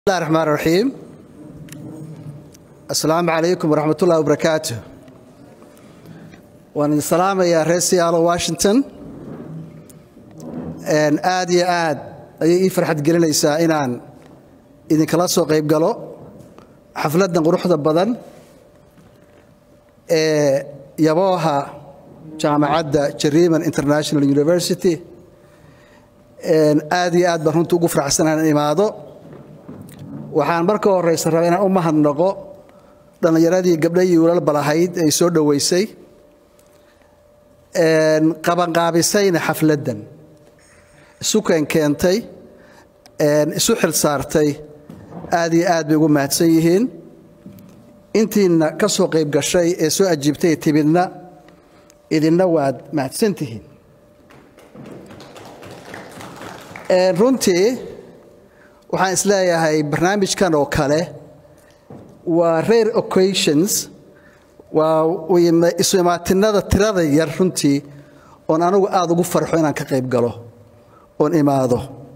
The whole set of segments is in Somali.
bismillahi raxmaan raxiim assalaamu calaykum waraxmat ullahi wabarakaatu waan idin salaamayaa reer seattle washington aad iyo aad ayay ii farxad gelinaysaa inaan idinkala soo qayb galo xafladdan quruxda badan ee yabooha jaamacadda jariman international university aad iyo aad baan runtii ugu faraxsanaan in imaado waxaan marka horeysa rabaa inaan u mahadnaqo dhallinyaradii gabdha iyo wiilal balahayd ay soo dhoweysay qabanqaabisayna xafladdan isu keenkeentay isu xil saartay aad iyo aad bay ugu mahadsan yihiin intiina ka soo qayb gashay ee soo ajiibtay timidna idinna waad mahadsan tihiin runtii waxaan isleeyahay barnaamijkan oo kale waa rare occasions waa isu imaatinada tirada yar runtii oon anigu aada ugu farxo inaan ka qayb galo oon imaado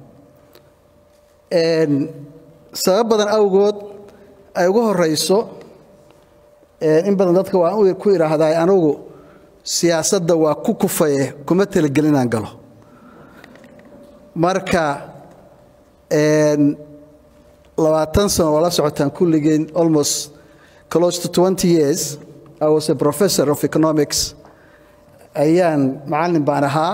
sabab badan awgood ay ugu horeyso in badan dadka waan ku idhaahdaa anigu siyaasadda waa ku kufaye kuma talagelin inaan galo marka labaatan sano waa la socotaan kulligeen almost close to twenty years I was a professor of economics ayaan macallin baan ahaa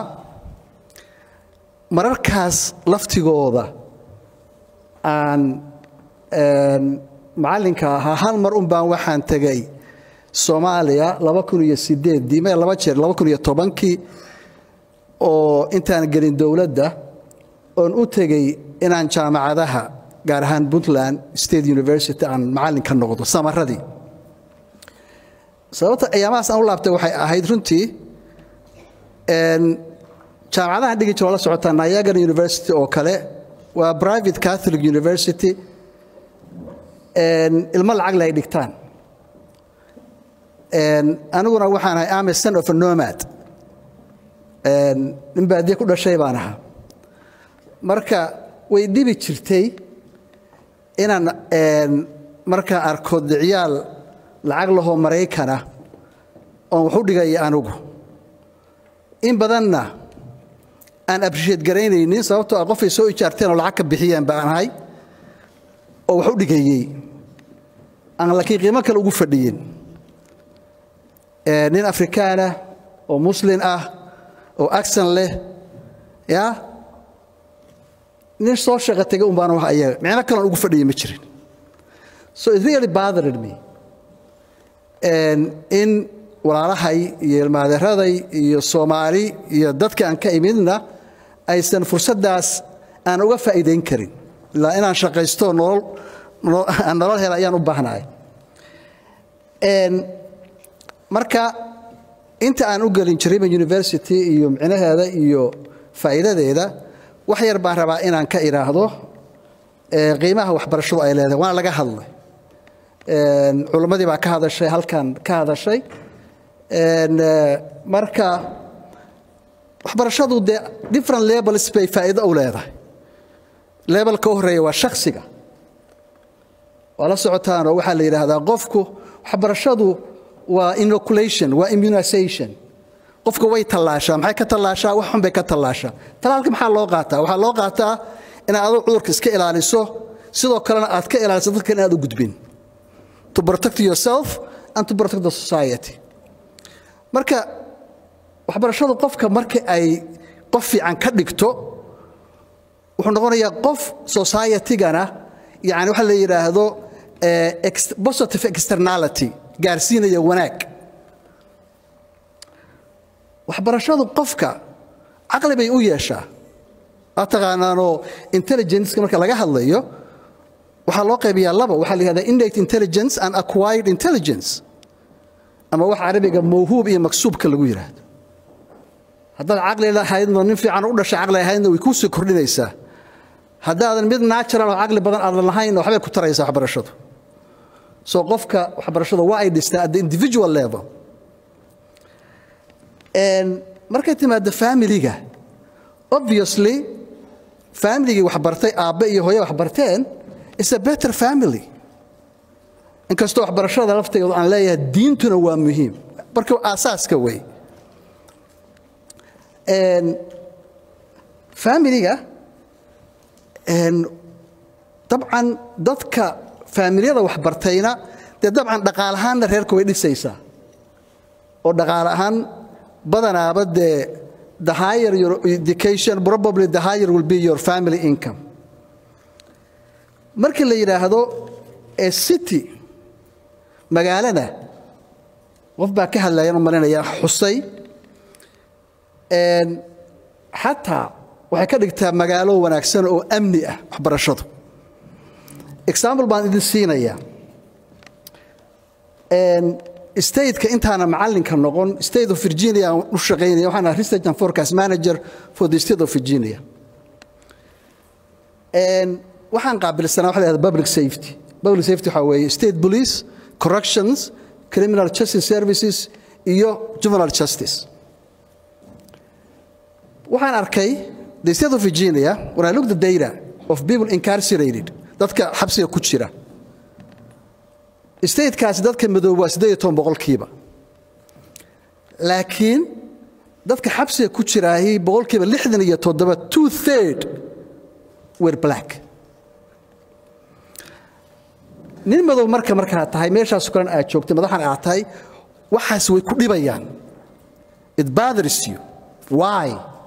mararkaas laftigooda aan macallinka ahaa hal mar un baan waxaan tegay soomaaliya laba kun iyo sideeddii me laba jeer laba kun iyo tobankii oo intaan gelin dowladda oon u tegey inaan jaamacadaha gaar ahaan puntland state university aan macallin ka noqdo samaradii sababta ayaamahaas aan u laabtay waxay ahayd runtii jaamacadahan dhigi jiro la socotaa niagara university oo kale waa private catholic university ilmo lacag le ay dhigtaan aniguna waxaan ahay am a son of a nomad nin baadiye ku dhashay baan ahaa marka way dhibi jirtay inaan markaa arko dicyaal lacag lahoo maraykana oon wax u dhigaya anigu in badanna aan abrisheed garaynaynin sababtoo ah qofay soo ijaarteen oo lacag ka bixiyeen baan ahay oo wax u dhigayey aan laakiin qiimo kale ugu fadhiyin nin afrikaanah oo muslin ah oo agsan leh ya nin soo shaqa tegay un baan ayaga micno kaleon ugu fadhiya ma jirin so it really bothered me in walaalahay iyo ilmaadeeraday iyo soomaali iyo dadka aan ka imidna aysan fursaddaas aan uga faa'iidayn karin ilaa inaan shaqaysto aan nolol hela ayaan u baahnahay marka inta aan u gelin jariman university iyo micnaheeda iyo faa'iidadeeda wax yar baan rabaa inaan ka idhaahdo qiimaha waxbarashadu ay leedahay waana laga hadlay culimmadii baa ka hadashay halkan ka hadashay marka waxbarashadu dee different levels bay faa'iido u leedahay levelka u horreeya waa shakhsiga waa la socotaanoo waxaa la yidhaahdaa qofku waxbarashadu waa inoculation waa immunization qofka way tallaashaa maxay ka tallaashaa wax xun bay ka tallaashaa talaalka maxaa loo qaataa waxaa loo qaataa inaad adoo cudurka iska ilaaliso sidoo kalena aad ka ilaaliso dadkan inaad u gudbin to protect yourself and to protect the society marka waxbarashadu qofka marka ay qof fiican ka dhigto wuxuu noqonayaa qof societygana yani waxa la yidhaahdo positive externality gaarsiinaya wanaag waxbarashadu qofka caqli bay u yeeshaa aa taqaanaanoo intelligenceka marka laga hadlayo waxaa loo qaybiyaa laba waxaa la yihahdaa innate intelligence and acquired intelligence ama wax carabiga mawhuub iyo maksuubka lagu yidhaahdo haddaad caqli lahaydno nin fiican u dhashay caqli ahaydna way kuu sii kordhinaysaa haddaadan mid natural oo caqli badan aadan lahayn waxbay ku taraysaa waxbarashadu soo qofka waxbarashada waa ay dhistaa at the individual level markay timaado familiga obviously familigii wax bartay aabbe iyo hooye wax barteen is a better family inkastoo waxbarashada lafteedu aan leeyahay diintuna waa muhiim marka aasaaska wey faamiliga dabcan dadka faamilyada waxbartayna dee dabcan dhaqaal ahaanna reerka way dhisaysaa oo dhaqaal ahaan badanaaba dee the higher your education probably the higher will be your family income markii la yidhaahdo ee city magaalada qof baa ka hadlayaan u malinaya xusay xataa waxay ka dhigtaa magaalo wanaagsan oo amni ah waxbarashadu example baan idin siinayaa stateka intaana macallinka noqon state of virginia aan u shaqaynaya waxaan ahaa research and forecast manager for the state of virginia waxaan qaabilsanaa waxa la yhahda public safety public safety waxaa weeye state police corrections criminal justice services iyo juvenile justice waxaan arkay the state of virginia when i look the data of people incarcerated dadka xabsiga ku jira statekaasi dadka madoob waa siddeed iyo toban boqolkiiba laakiin dadka xabsiga ku jiraahi boqolkiiba lixdan iyo toddoba two third were black nin madow marka markaa tahay meeshaas kulan aad joogtay madaxan aad tahay waxaas way ku dhibayaan it bothers you why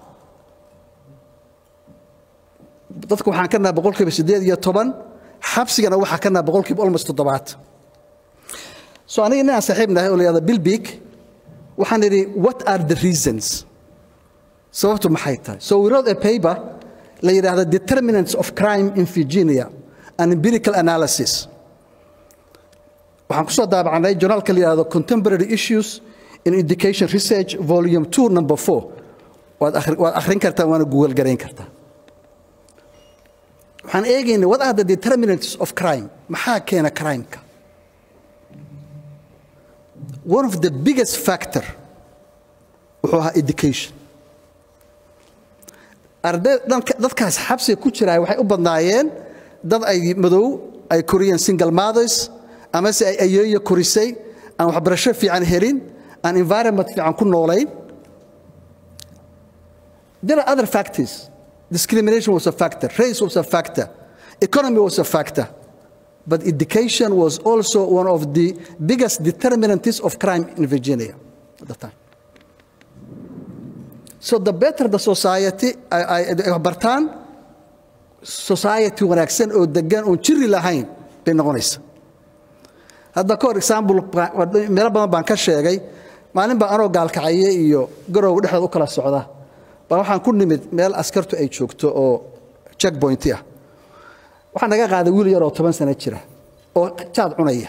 dadka waxaan ka naha boqolkiiba siddeed iyo toban xabsigana waxaa ka naha boqolkiiba almost toddobaad so aniga nin aan saaxiib nahay oo la yahda bilbig waxaan idhi what are the reasons sababtu maxay tahay so we wrote a paper la yidhaahda determinants of crime in virginia an empirical analysis waxaan kusoo daabacnay journaalka la yidhahdo contemporary issues in education research volume two number four waad akhrin kartaa waana google garayn kartaa waxaan eegaynay what are the determinants of crime maxaa keena crimeka one of the biggest factor wuxuu ahaa education arday dadkaas xabsiga ku jiraay waxay u badnaayeen dad ay madow ay koriyeen single mothers amase ay ayeeyo korisay aan waxbarasho fiican helin aan environment fiican ku noolayn there are other factors discrimination was a factor race was a factor economy was a factor but education was also one of the biggest determinants of crime in Virginia at the time. So the better the society ay bartaan society wanaagsan oo degan oon jiri lahayn bay noqonaysa hadda ka hor example meelo badan baan ka sheegay maalin baa anoo gaalkacaye iyo garow dhexdood u kala socda baa waxaan ku nimid meel askartu ay joogto oo checkpointi ah waxaa naga qaaday wiil yaroo toban sano jira oo jaad cunaya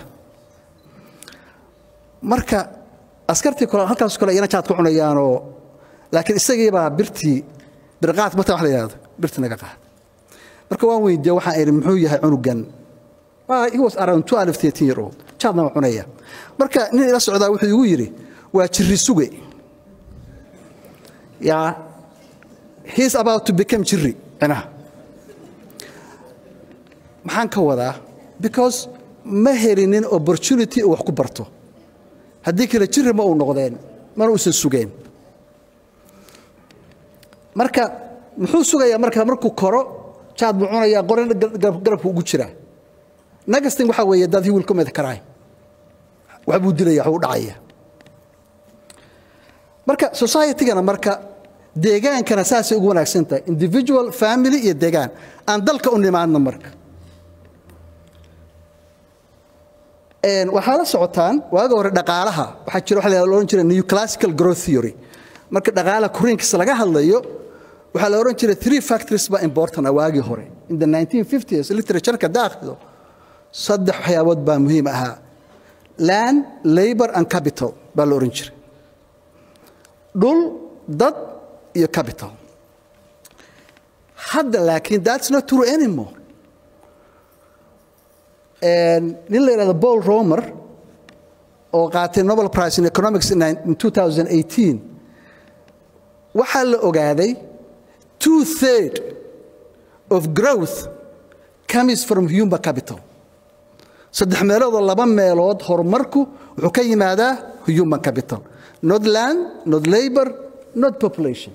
marka askartii kole halkaas kale iyana jaad ku cunayaanoo laakiin isagiibaa birtii birqaad mata wax la yidhahdo birtii naga qaad marka waan weydiiye waxaan idhi muxuu yahay cunugan he was around 12 13 year old jaadna waa cunaya marka nin ila socdaa wuxuu igu yidhi waa jirri suge yaa he's about to become jirri cinaha maxaan ka wadaa because ma helinin opportunity uu wax ku barto haddii kale jirri ma uu noqdeen mana uusan sugeen marka muxuu sugayaa marka markuu koro jaad buu cunayaa qorin garabku ugu jiraa nagastin waxaa weeye dad he will commit crime wax buu dilaya wax buu dhacaya marka society-gana marka deegaankana saasay ugu wanaagsan tahay individual family iyo deegaan aan dalka u nimaadno marka waxaa la socotaan waaga hore dhaqaalaha waxaa jira waxa la odhan jiray new classical growth theory marka dhaqaalaha korinkiisa laga hadlayo waxaa la odhan jiray three factories baa important ah waagii hore in the 1950s literatureka daakhido saddex waxyaabood baa muhiim ahaa land labor and capital baa la odhan jiray dhul dad iyo capital hadda laakiin that's not true anymore nin la yidhahdo paul romer oo qaatay nobel prize in economics in 2018 waxaa la ogaaday two third of growth comes from human capital saddex meeloodoo laba meelood horumarku wuxuu ka yimaadaa human capital not land not labor not population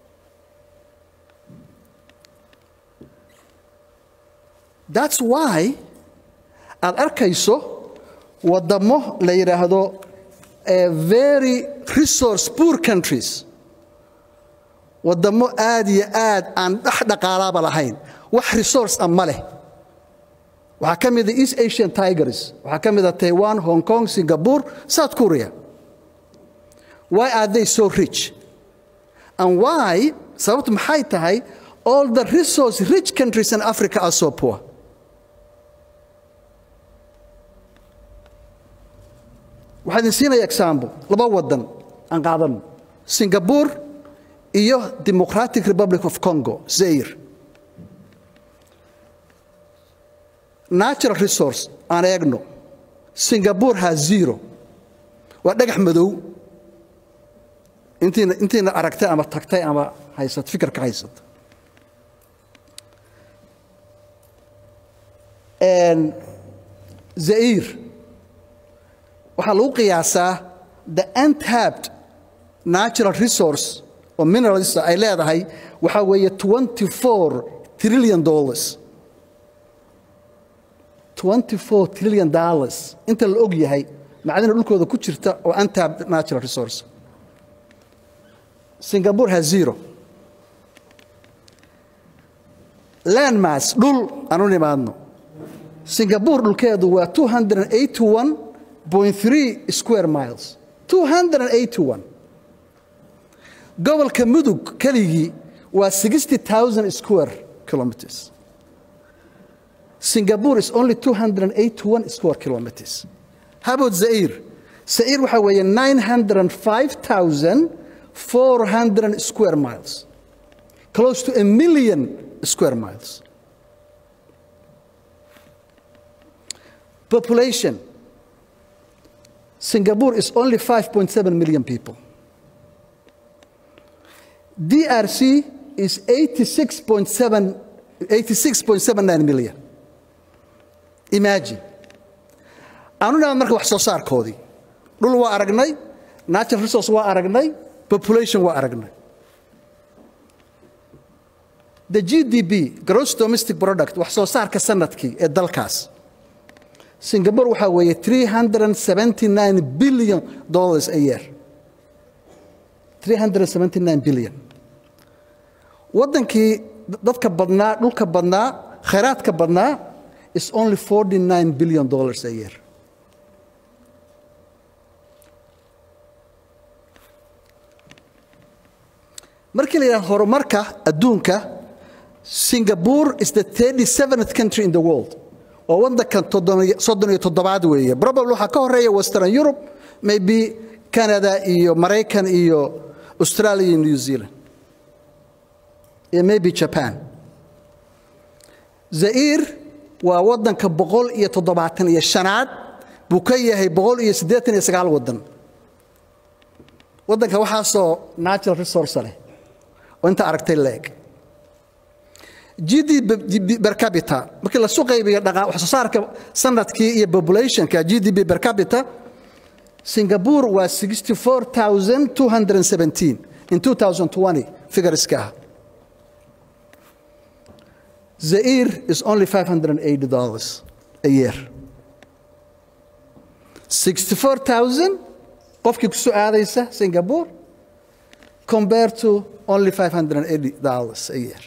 that's why aad arkayso waddamo la yidhaahdo very resource poor countries waddamo aad iyo aad aan dhex dhaqaalaaba lahayn wax resource a ma leh waxaa ka mida east asian tigers waxaa ka mida taiwan hong kong singapore south korea why are they so rich and why sababtu maxay tahay all the resource rich countries in africa are so poor waxaa idin siinaya example laba waddan aan qaadano singapore iyo democratic republic of congo zair natural resource aan eegno singapore ha zero waa dhagax madow intiina intiina aragtay ama tagtay ama haysat fikirka haysata zair waxaa lagu qiyaasaa the untapped natural resource oo minerals ay leedahay waxaa weeye 24 trillion dollars 24 trillion dollars inta la og yahay macdana dhulkooda ku jirta oo untapped natural resource singapore has zero landmass dhul aan u nimaadno singapore dhulkeedu waa 281 3 square miles 281 gobolka mudug keligii waa 60000 square kilometers singapore is only 281 square kilometers how about zaire zaire waxaa weeye 905400 square miles close to a million square miles population Singapore is only 5.7 million people. DRC is 86.7 86.79 million. Imagine. Aanu naa marka wax soo saarkoodii. Dhul waa aragnay, natural resource waa aragnay, population waa aragnay. The GDP, gross domestic product, wax soo saarka sanadkii ee dalkaas. singapore waxaa weeye 379 billion dollars a year 379 billion waddankii dadka badnaa dhulka badnaa khayraadka badnaa is only 49 billion dollars a year markii la yidhaha horumarka adduunka singapore is the 37th country in the world waa waddankan soddon iyo toddobaad weeye probably waxaa ka horeeya western europe maybe canada iyo maraykan iyo australia iyo new zealand iyo maybe japan zair waa waddanka boqol iyo toddobaatan iyo shanaad buu ka yahay boqol iyo siddeetan iyo sagaal waddan waddanka waxaasoo natural resource leh oo inta aragtay leeg gdp per capita markii lasu qaybiyo wax soo saarka sanadkii iyo populationka gdp per capita singapore waa 64217 in 2020 figureska ah zair is only 580 dollars a year 64000 qofkii ku soo aadaysa singapore compared to only 580 dollars a year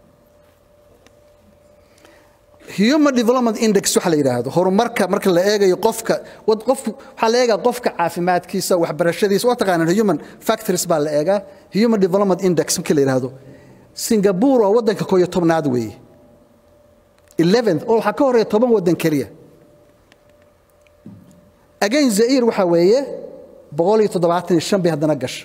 human development index waxa la yidhaahdo horumarka marka la eegayo qofka qofku waxaa la eegaa qofka caafimaadkiisa waxbarashadiisa waa taqaanaan human factors baa la eegaa human development index marka la yidhaahdo singapore waa waddanka kooyo tobnaad weeye eleventh oo waxaa ka horeeya toban waddan keliya again zair waxaa weeye boqol iyo toddobaatan iyo shan bay haddana gasha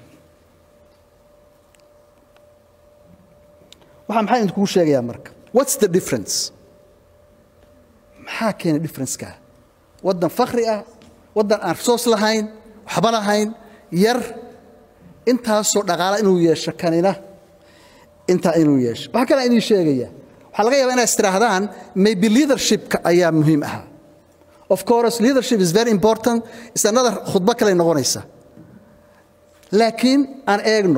waxaa maxaa idinkugu sheegayaa marka what's the difference maxaa keena differenceka waddan fakri ah waddan aan resource lahayn waxba lahayn yar intaasoo dhaqaala inuu yeesho kanina intaa inuu yeesho waxaa kalaa idin sheegaya waxaa laga yaabaa inay istirahdaan maybe leadershipka ayaa muhiim ahaa of course leadership is very important is another khudbo kale noqonaysa laakiin aan eegno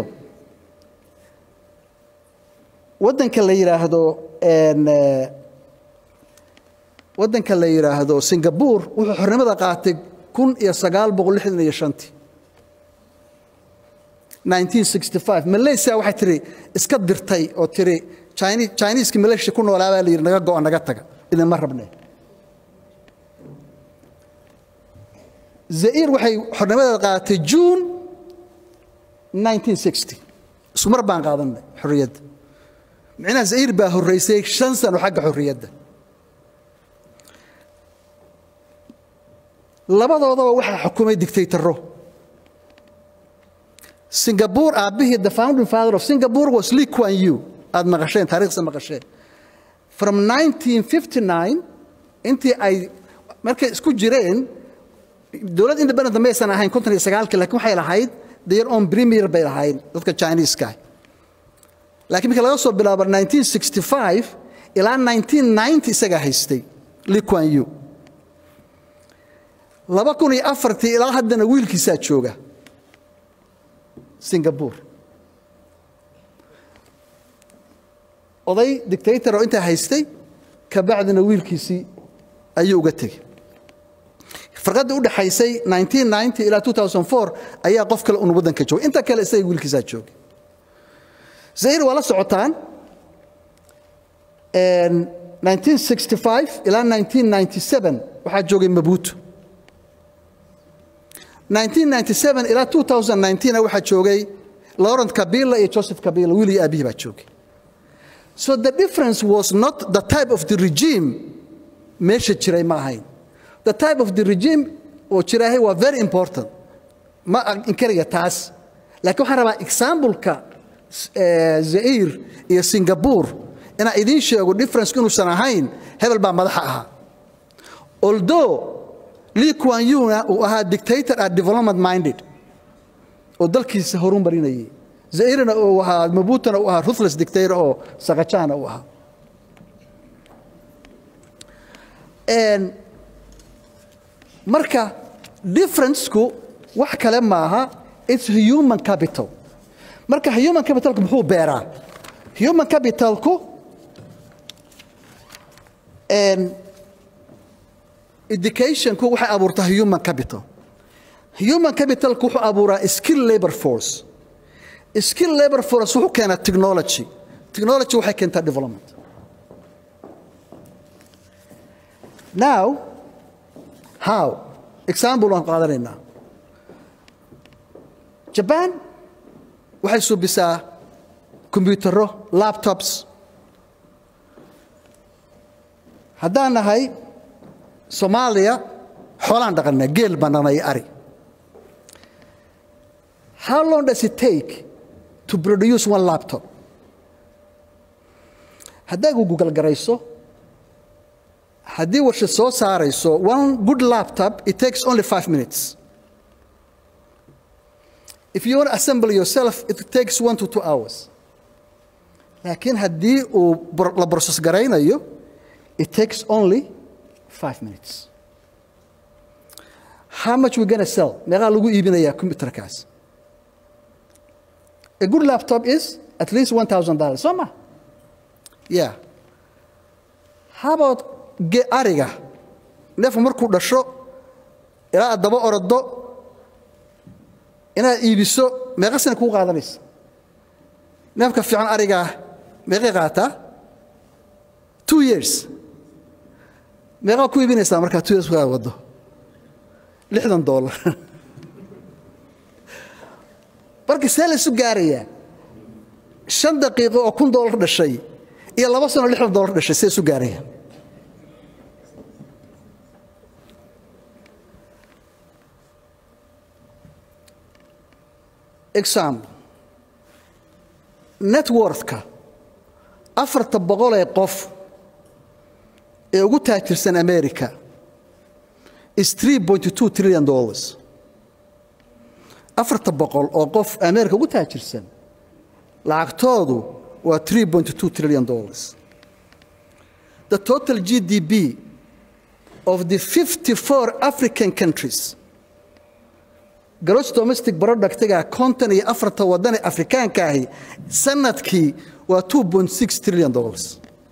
waddanka la yidhaahdo waddanka la yidhaahdo singapore wuxuu xornimada qaatay kun iyo sagaal boqol lixdan iyo shantii 1965 malaysia waxay tiri iska dirtay oo tiri chineeska malaysia ku noolaa baa la yidhi naga go'o naga taga idinma rabne zair waxay xornimadeeda qaadatay june 1960 isku mar baan qaadanay xorriyadda micnaha zair baa horraysay shan sano xagga xorriyadda labadoodaba waxaa xukumay dictatoro singapore aabbihii the founding father of singapore was lee kuan yu aad maqasheen taariikhsa maqasheen from 1959 intii ay markay isku jireen dowlad independent maysan ahayn konton iyo sagaalkii lakin waxay lahayd their own premier bay lahayd dadka chineeska laakiin markii laga soo bilaabo 1965 ilaa 1990 isagaa haystay lee kuan yu laba kun iyo afartii ilaa haddana wiilkiisaa jooga singapore oday dictator oo intaa haystay kabacdina wiilkiisii ayuu uga tegey farqadda u dhexaysay 1990 ilaa 2004 ayaa qof kale un waddanka joogay inta kale isaga wiilkiisaa joogay zair waa la socotaan 1965 ilaa 1997 waxaa joogay mabuuto 1997 ilaa 2019 waxaa joogay laurent kabila iyo joseph kabila wiil iyo aabihii baa joogay so the difference was not the type of the regime meesha jiray ma ahayn the type of the regime oo jiraahay waa very important ma inkaraya taas laakiin waxaan rabaa exampleka zair iyo singapore inaan idiin sheego differencku inuusan ahayn hebel baa madaxa ahaa although lee kuan yuna uu ahaa dictator and development minded oo dalkiisa horun marinayay zairna uu ahaa mabutana uu ahaa ruthless dictator oo sakajana uu ahaa marka differenceku wax kale maaha it's human capital marka human capitalku muxuu beeraa human capitalku educationku waxay abuurtaa human capital human capitalku wuxuu abuuraa skill labor force skill labor force wuxuu keenaa technology technology waxay keentaa development now how example waan qaadanaynaa jaban waxay suubisaa kombiyuutarro laptops haddaan nahay soomaaliya xoolaan dhaqanaa geel baan dhaqnay ari how long does it take to produce one laptop haddaad google garayso haddii warshad soo saarayso one good laptop it takes only five minutes if you want to assemble yourself it takes one to two hours laakiin haddii uu la process garaynayo it takes only five minutes how much we gonna sell meeqaa lagu iibinayaa computerkaas a good laptop is at least one thousand dollars soo ma yeah how about ge ariga neefku markuu dhasho ilaa aad daba orodo inaad iibiso meeqa sana kuu qaadanaysa neefka fiican arigaa meeqay qaataa two years meeqaa ku iibinaysaa markaa two years kaa wado lixdan dollar marka see laysu gaarayaa shan daqiiqo oo kun dollar dhashay iyo laba sano lixdan dollar dhashay see isu gaaraya example networthka afarta boqol ee qof ee ugu taajirsan america is three point two trillion dollars afarta boqol oo qof america ugu taajirsan lacagtoodu waa three point two trillion dollars the total gdp of the 54 african countries gross domestic productga konton iyo afarta waddan ee afrikaanka ahi sanadkii waa 2.6 trillion dollars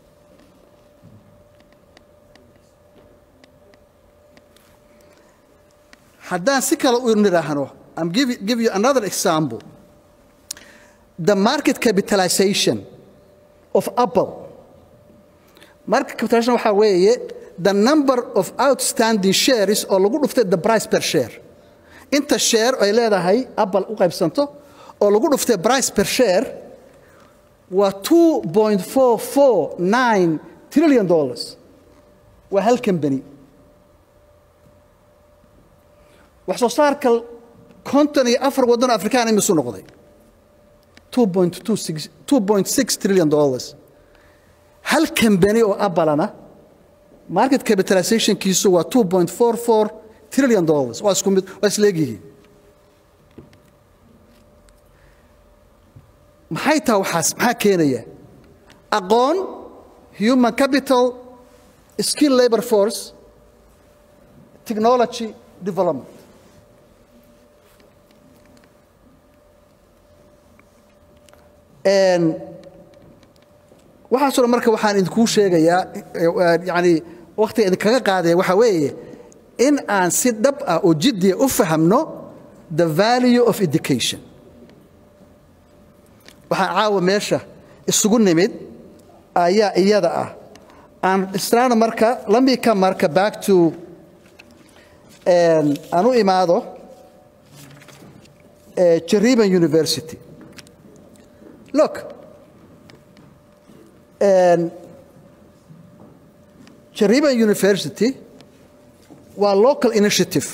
haddaan si kale u nidhaahno I'm give, give you another example the market capitalization of Apple market capitalization waxaa weeye the number of outstanding shares oo lagu dhuftay the price per share inta share ay leedahay apple u qaybsanto oo lagu dhuftay price per share waa 2.449 trillion dollars waa hal company wax soo saarka konton iyo afar waddan oo afrikaan imisu noqday 2.6 trillion dollars hal company oo abalana market capitalizationkiisu waa 2.44 trillion dollars waa isku mid waa isleegyihiin maxay taha waxaas maxaa keenaya aqoon human capital skill labor force technology development waxaasoo dhan marka waxaan idinkuu sheegayaa yani wakhtiga idinkaga qaadaya waxaa weeye in aan si dhab ah oo jiddiya u fahamno the value of education waxaan caawa meesha isugu nimid ayaa iyada ah aan istraana marka lamika marka back to aan u imaado jariban university look jariban university waa local initiative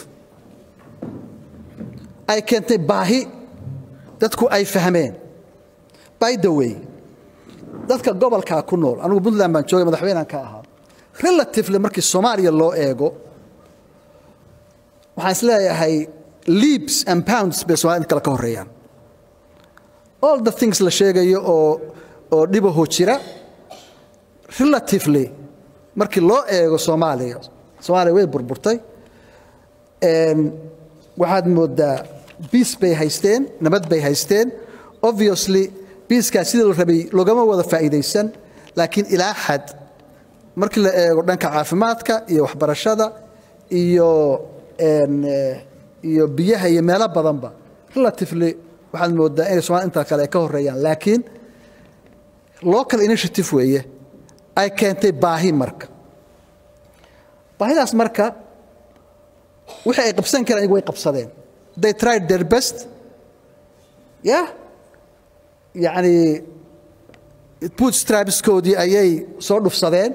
ay keentay baahi dadku ay fahmeen by the way dadka gobolkaa ku nool anugu puntland baan joogay madaxweynean ka ahaa relatively markii soomaaliya loo eego waxaan is leeyahay leaps and pounds bay somalida kale ka horreeyaan all the things la sheegayo oo oo dhibahoo jira relatively markii loo eego soomaaliya soomaaliya way burburtay waxaad moodaa biis bay haysteen nabad bay haysteen obviously biiskaa sidii la rabay loogama wada faa'iidaysan laakiin ilaa xad markii la eego dhanka caafimaadka iyo waxbarashada iyo iyo biyaha iyo meelo badanba relatively waxaad moodaa inay somalia intaa kale ay ka horreeyaan laakiin local initiative weeye ay keentay baahi marka baahidaas marka wixii ay qabsan kareen ayagu way qabsadeen they tried their best yeah yacni bootstrapskoodii ayay soo dhufsadeen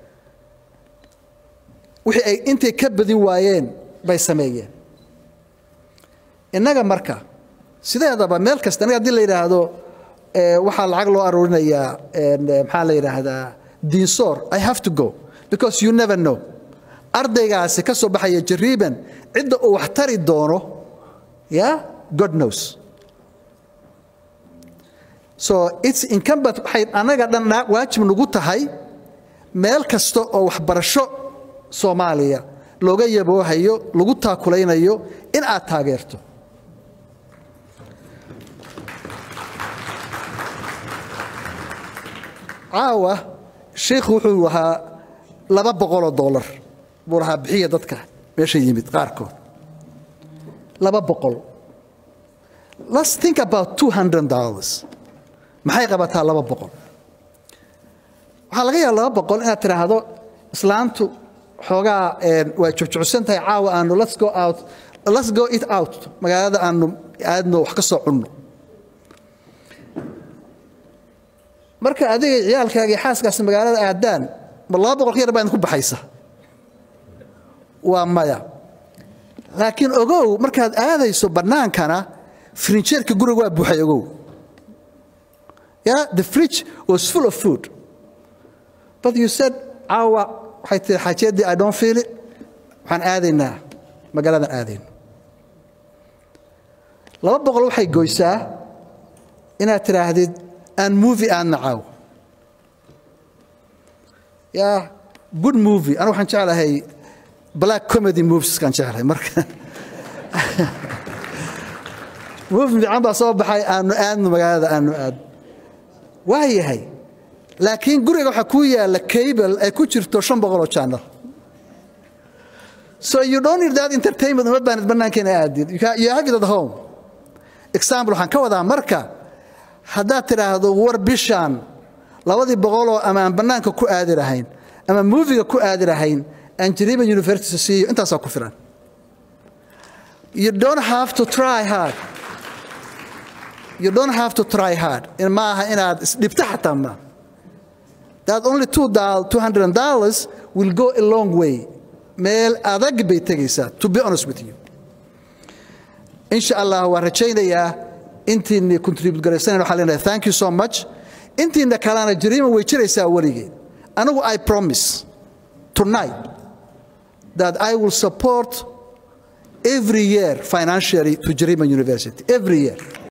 wixii ay intay ka badin waayeen bay sameeyeen innaga marka sideedaba meel kasta aniga haddii la yidhaahdo waxaa lacag loo aruurinayaa maxaa la yidhaahdaa diinsoor i have to go because you never know ardaygaasi ka soo baxaya jariiban cidda uu wax tari doono ya god knows so its incumbent waxay annaga dhan waajib nagu tahay meel kasta oo waxbarasho soomaaliya looga yaboohayo lagu taakulaynayo in aad taageerto caawa sheikhu wuxuu lahaa laba boqoloo dollar buu lahaa bixiya dadka meesha yimid qaarkood laba boqol let's think about two hundred dollars maxay qabataa laba boqol waxaa laga yaaba laba boqol inaad tidhaahdo islaantu xoogaa waa jubjucsan tahay caawa aanu let's go out let's go it out magaalada aanu aadno wax ka soo cunno marka adiga ciyaalkaaga iyo xaaskaasi magaalada aadaan ma laba boqol ka yar baa idinku baxaysa waa maya laakiin ogow markaad aadayso bannaankana frinjeerka guriga waa buuxay ogow yeah the fridge was full of food but you said caawa waxay tihi xaajeeddii i don't feel it waxaan aadaynaa magaaladan aadayno laba boqol waxay goysaa inaad tidhaahdid aan movie aadna caawo yaa good movie anu waxaan jeclahay black comedy movieskaan jeclahay marka movie fiican baa soo baxay aanu aadno magaalada aanu aadno waa yahay laakiin guriga waxaa kuu yaalla cable ay ku jirto shan boqoloo channel so you don't need that entertainment uma baanid bannaankeena aadid you have it at home example waxaan ka wadaa marka haddaad tidhaahdo war bishaan labadii boqoloo ama aan bannaanka ku aadi lahayn ama moviga ku aadi lahayn aan jariba university siiyo intaasaa ku filan you don't have to try hard you don't have to try hard ma aha inaad isdhibto xataa ma that only two hundred dollars will go a long way meel adag bay tegaysaa to be honest with you insha allah waan rajaynayaa intiina contribute garaysanan waxaa leenahay thank you so much intiina kalena jariima way jiraysaa weligeed anigu i promise tonight that i will support every year financially to Jarima University every year